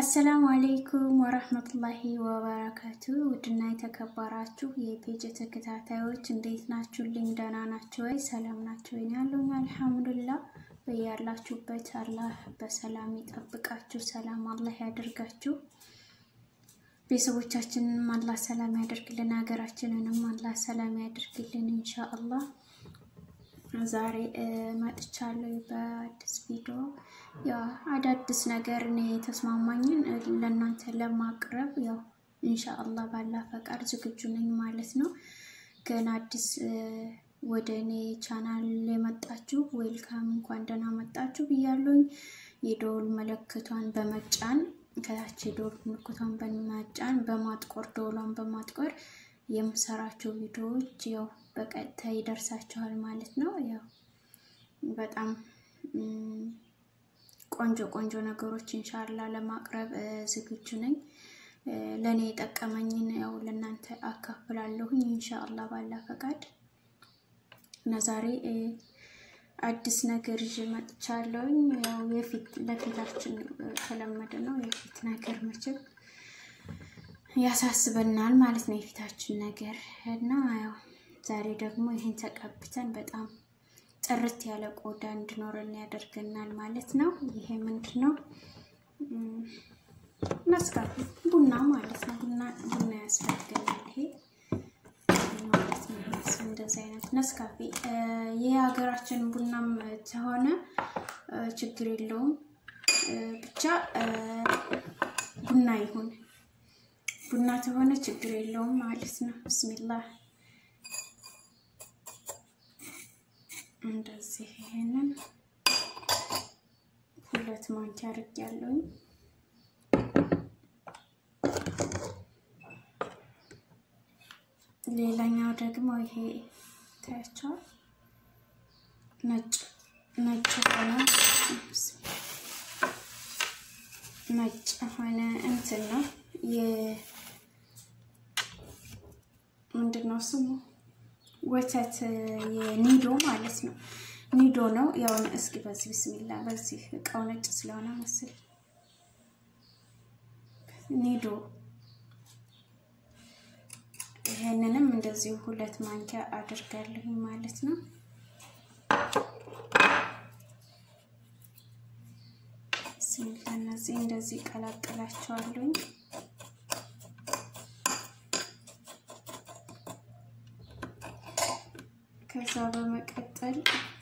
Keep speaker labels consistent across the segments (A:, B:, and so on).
A: አሰላሙ አሌይኩም ወረህመቱላሂ ወበረካቱ። ውድና የተከበራችሁ የፔጅ ተከታታዮች እንዴት ናችሁልኝ? ደህና ናችሁ ወይ? ሰላም ናችሁ ወይ? ያለኝ አልሐምዱሊላህ። በያላችሁበት አላህ በሰላም ይጠብቃችሁ፣ ሰላም አላህ ያደርጋችሁ። ቤተሰቦቻችንንም አላህ ሰላም ያደርግልን፣ ሀገራችንንም አላህ ሰላም ያደርግልን ኢንሻአላህ። ዛሬ መጥቻለሁ በአዲስ ቪዲዮ። ያው አዳዲስ ነገር እኔ የተስማማኝን ለእናንተ ለማቅረብ ያው ኢንሻአላህ ባላ ፈቃድ ዝግጁ ነኝ ማለት ነው። ገና አዲስ ወደ እኔ ቻናል የመጣችሁ ዌልካም፣ እንኳን ደህና መጣችሁ ብያለሁኝ። የደወል ምልክቷን በመጫን ከታች የደወል ምልክቷን በመጫን በማጥቆር ደወሏን በማጥቆር የምሰራቸው ቪዲዮዎች ያው በቀጥታ ይደርሳችኋል ማለት ነው። ያው በጣም ቆንጆ ቆንጆ ነገሮች ኢንሻላ ለማቅረብ ዝግጁ ነኝ። ለእኔ የጠቀመኝን ያው ለእናንተ አካፍላለሁኝ ኢንሻአላ ባላ ፈቃድ እና ዛሬ አዲስ ነገር ይዤ መጥቻለሁኝ። ያው የፊት ለፊታችን ተለመደ ነው የፊት ነገር መቼም ያሳስበናል ማለት ነው የፊታችን ነገር እና ያው ዛሬ ደግሞ ይህን ተቀብተን በጣም ጥርት ያለ ቆዳ እንዲኖረን ያደርገናል ማለት ነው። ይሄ ምንድን ነው? ነስካፌ ቡና ማለት ነው። ቡና ቡና ያስፈልገናል ይሄ ማለት ነው። እንደዚህ አይነት ነስካፌ የሀገራችን ቡናም ተሆነ ችግር የለውም ብቻ ቡና ይሁን ቡና ተሆነ ችግር የለውም ማለት ነው። ብስሚላህ እንደዚህ ይሄንን ሁለት ማንኪያ አድርጌያለሁኝ። ሌላኛው ደግሞ ይሄ ታያቸዋል ነጭ ነጭ ሆነ ነጭ ሆነ እንትን ነው ምንድን ነው ስሙ? ወተት የኒዶ ማለት ነው። ኒዶ ነው ያው። እስኪ በዚህ ብስሚላ፣ በዚህ እቃው ነጭ ስለሆነ መስል ኒዶ። ይሄንንም እንደዚሁ ሁለት ማንኪያ አድርጋለሁ ማለት ነው። ብስሚላ፣ እነዚህ እንደዚህ ቀላቅላቸዋለሁኝ። ከዛ በመቀጠል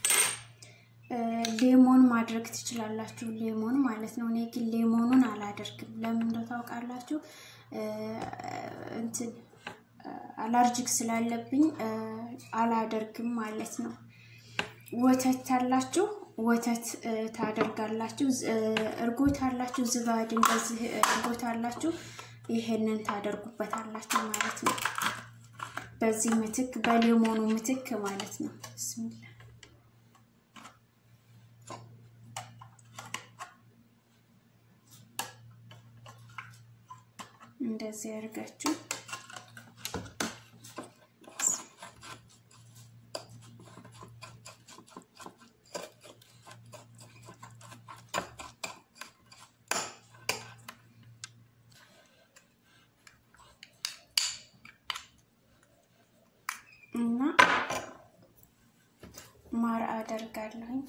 A: ሌሞን ማድረግ ትችላላችሁ። ሌሞን ማለት ነው። እኔ ግን ሌሞኑን አላደርግም። ለምን እንደው ታውቃላችሁ? እንትን አላርጂክ ስላለብኝ አላደርግም ማለት ነው። ወተት ታላችሁ ወተት ታደርጋላችሁ። እርጎ ታላችሁ ዝባድ እንደዚህ እርጎ ታላችሁ ይሄንን ታደርጉበታላችሁ ማለት ነው። በዚህ ምትክ በሌሞኑ ምትክ ማለት ነው። ብስሚላ እንደዚህ ያርጋችሁ እና ማር አደርጋለሁኝ።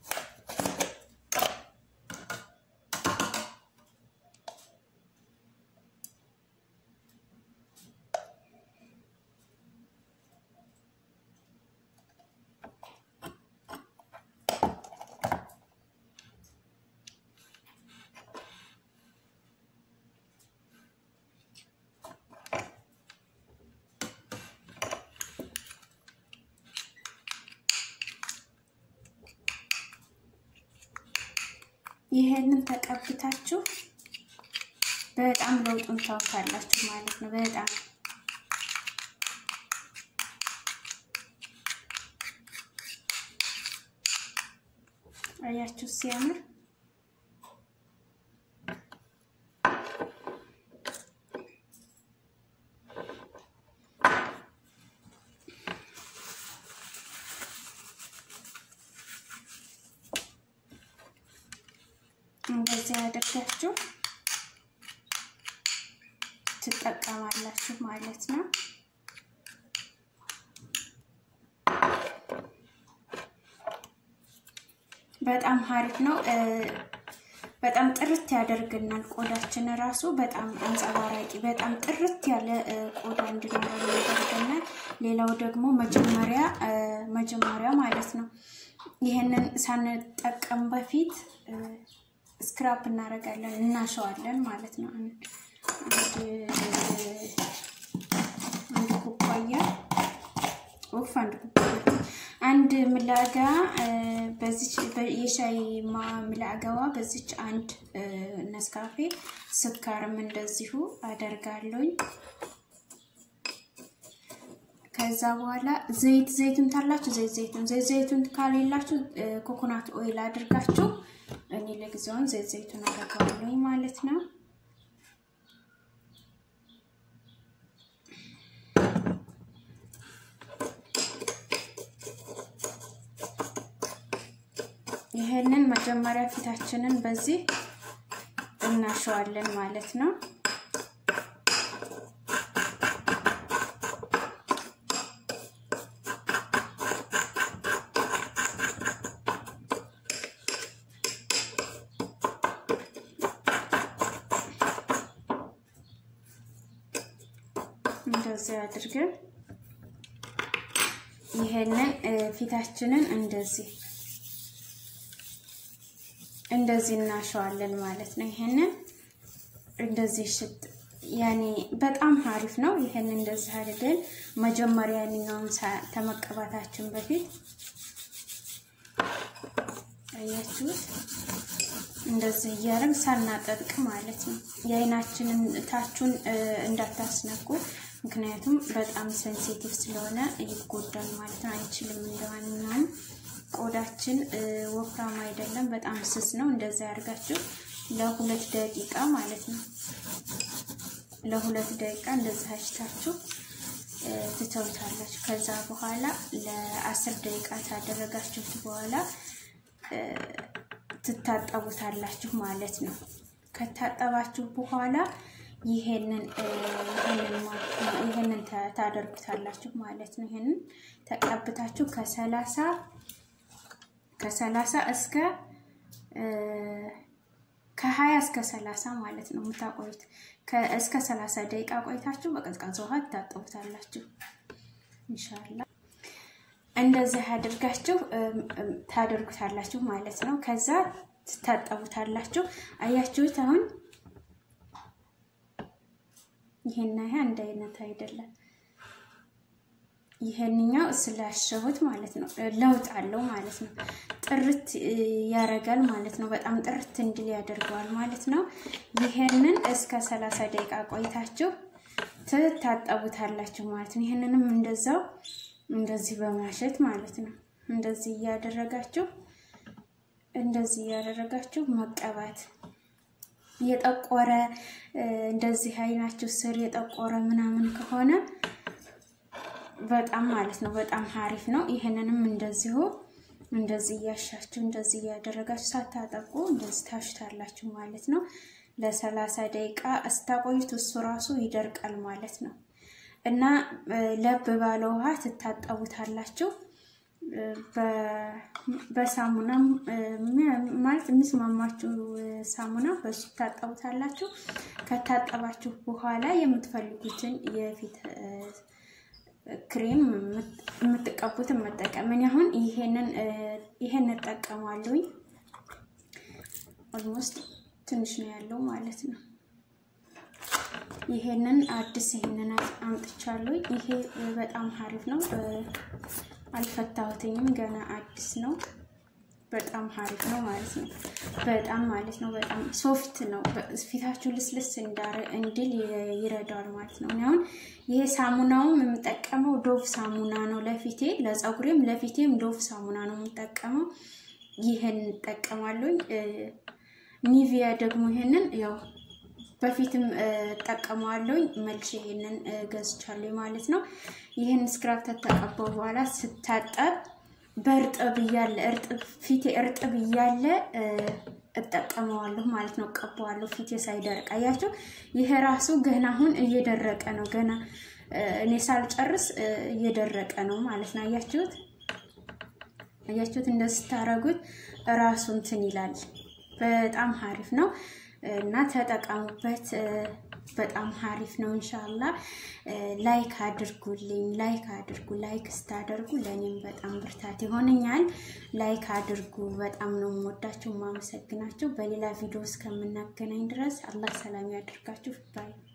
A: ይሄንን ተቀብታችሁ በጣም ለውጡን ታውቃላችሁ ማለት ነው። በጣም አያችሁ ሲያምር እንደዚህ ያደርጋችሁ ትጠቀማላችሁ ማለት ነው። በጣም ሀሪፍ ነው። በጣም ጥርት ያደርግናል። ቆዳችን ራሱ በጣም አንጸባራቂ፣ በጣም ጥርት ያለ ቆዳ እንዲኖረን ያደርገናል። ሌላው ደግሞ መጀመሪያ መጀመሪያ ማለት ነው ይህንን ሳንጠቀም በፊት ስክራፕ እናደርጋለን፣ እናሸዋለን ማለት ነው። አንድ ኩባያ ወፍ አንድ ኩባያ አንድ ምላጋ በዚች የሻይ ምላጋዋ በዚች አንድ ነስካፌ ስካርም እንደዚሁ አደርጋለሁኝ። ከዛ በኋላ ዘይት ዘይቱን ታላችሁ ዘይት ዘይቱን ዘይት ዘይቱን ካሌላችሁ ኮኮናት ኦይል አድርጋችሁ እኔ ለጊዜውን ዘይት ዘይቱን አደርጋለሁኝ ማለት ነው። ይሄንን መጀመሪያ ፊታችንን በዚህ እናሸዋለን ማለት ነው። እንደዚህ አድርገን ይሄንን ፊታችንን እንደዚህ እንደዚህ እናሸዋለን ማለት ነው። ይሄንን እንደዚህ ሽጥ ያኔ በጣም አሪፍ ነው። ይሄን እንደዚህ አድርገን መጀመሪያ ያንኛውን ከመቀባታችን በፊት አያችሁት፣ እንደዚህ እያደረግ ሳናጠጥቅ ማለት ነው። የአይናችንን ታቹን እንዳታስነኩ፣ ምክንያቱም በጣም ሴንሲቲቭ ስለሆነ ይጎዳል ማለት ነው። አይችልም እንደማንኛውም ቆዳችን ወፍራም አይደለም፣ በጣም ስስ ነው። እንደዛ ያደርጋችሁ ለሁለት ደቂቃ ማለት ነው። ለሁለት ደቂቃ እንደዛ አሽታችሁ ትተውታላችሁ። ከዛ በኋላ ለአስር ደቂቃ ታደረጋችሁት በኋላ ትታጠቡታላችሁ ማለት ነው። ከታጠባችሁ በኋላ ይሄንን ይሄንን ታደርጉታላችሁ ማለት ነው። ይሄንን ተቀብታችሁ ከሰላሳ ከሰላሳ እስከ ከሀያ እስከ ሰላሳ ማለት ነው የምታቆዩት። እስከ ሰላሳ ደቂቃ ቆይታችሁ በቀዝቃዛ ውሃ ትታጠቡታላችሁ። ኢንሻላህ እንደዚህ አድርጋችሁ ታደርጉታላችሁ ማለት ነው። ከዛ ትታጠቡታላችሁ። አያችሁት? አሁን ይሄና ይሄ አንድ አይነት አይደለም። ይሄንኛው ስላሸሁት ማለት ነው ለውጥ አለው ማለት ነው። ጥርት ያደርጋል ማለት ነው። በጣም ጥርት እንድል ያደርገዋል ማለት ነው። ይሄንን እስከ ሰላሳ ደቂቃ ቆይታችሁ ትታጠቡታላችሁ ማለት ነው። ይሄንንም እንደዛው እንደዚህ በማሸት ማለት ነው። እንደዚህ እያደረጋችሁ እንደዚህ እያደረጋችሁ መቀባት የጠቆረ እንደዚህ አይናችሁ ስር የጠቆረ ምናምን ከሆነ በጣም ማለት ነው በጣም ሀሪፍ ነው። ይሄንንም እንደዚሁ እንደዚህ እያሻችሁ እንደዚህ እያደረጋችሁ ሳታጠቁ እንደዚህ ታሽታላችሁ ማለት ነው። ለሰላሳ ደቂቃ እስታቆዩት እሱ ራሱ ይደርቃል ማለት ነው። እና ለብ ባለ ውሃ ትታጠቡታላችሁ። በሳሙና ማለት የሚስማማችሁ ሳሙና በሱ ትታጠቡታላችሁ። ከታጠባችሁ በኋላ የምትፈልጉትን የፊት ክሬም የምትቀቡትን መጠቀም። እኔ አሁን ይሄንን ይሄን እጠቀማለሁኝ። ኦልሞስት ትንሽ ነው ያለው ማለት ነው። ይሄንን አዲስ ይሄንን አምጥቻለሁ። ይሄ በጣም ሀሪፍ ነው። አልፈታሁትኝም ገና አዲስ ነው። በጣም ሀሪፍ ነው ማለት ነው። በጣም ማለት ነው በጣም ሶፍት ነው። ፊታችሁ ልስልስ እንድል ይረዳዋል ማለት ነው። አሁን ይሄ ሳሙናውም የምጠቀመው ዶቭ ሳሙና ነው ለፊቴ፣ ለፀጉሬም ለፊቴም ዶቭ ሳሙና ነው የምጠቀመው። ይህን እጠቀማለሁኝ። ኒቪያ ደግሞ ይሄንን ያው በፊትም እጠቀመዋለሁኝ መልሼ ይሄንን ገዝቻለሁ ማለት ነው። ይህን ስክራብ ተተቀባው በኋላ ስታጠብ በእርጥብ እያለ እርጥብ ፊቴ እርጥብ እያለ እጠቀመዋለሁ ማለት ነው። ቀባዋለሁ ፊቴ ሳይደርቅ አያችሁ። ይሄ ራሱ ገና አሁን እየደረቀ ነው። ገና እኔ ሳልጨርስ እየደረቀ ነው ማለት ነው። አያችሁት አያችሁት እንደዚህ ስታረጉት ራሱ እንትን ይላል። በጣም ሀሪፍ ነው እና ተጠቀሙበት። በጣም ሀሪፍ ነው። እንሻላ ላይክ አድርጉልኝ፣ ላይክ አድርጉ። ላይክ ስታደርጉ ለእኔም በጣም ብርታት ይሆነኛል። ላይክ አድርጉ። በጣም ነው የምወዳችሁ፣ የማመሰግናችሁ። በሌላ ቪዲዮ እስከምናገናኝ ድረስ አላህ ሰላም ያድርጋችሁ ባይ